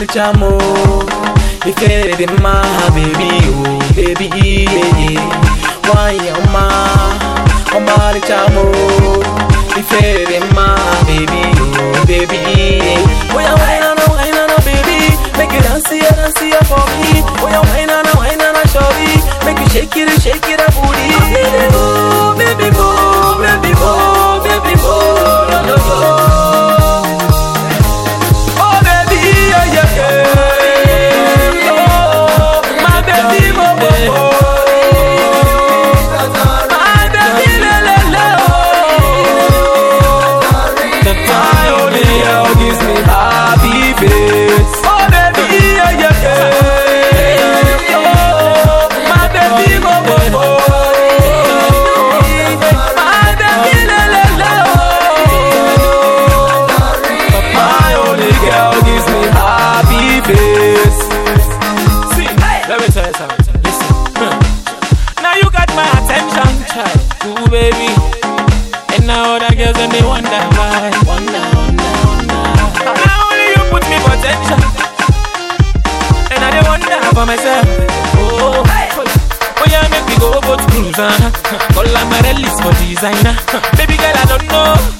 chamo. If it in my baby, oh baby, yeah, yeah. Why am I? Oh my chamo. If it in my baby, oh baby, yeah. Oh yeah, why na why na baby? Make it dance here, dance here for me. Oh yeah, why na why na shorty? Make you shake it, shake it, a booty. Baby boo, baby boo, baby boo, baby boo, no no no. Oh baby, yeah yeah yeah. Oh, my baby, oh oh oh. My baby, la la la. The time only girl gives me happy face. Oh baby, yeah yeah yeah. Oh, my baby, oh oh oh. My baby, la la la. My only girl gives me happy face. See, let me tell you something. Listen. Hmm. Now you got my attention, child. Ooh, baby. And now other girls and they wonder why. Wonder, wonder, wonder. Now only you put me for tension. And I dey wonder for myself. Oh, oh yeah, make me go boat cruise. Uh. Call Amarellis for designer. Baby girl, I don't know.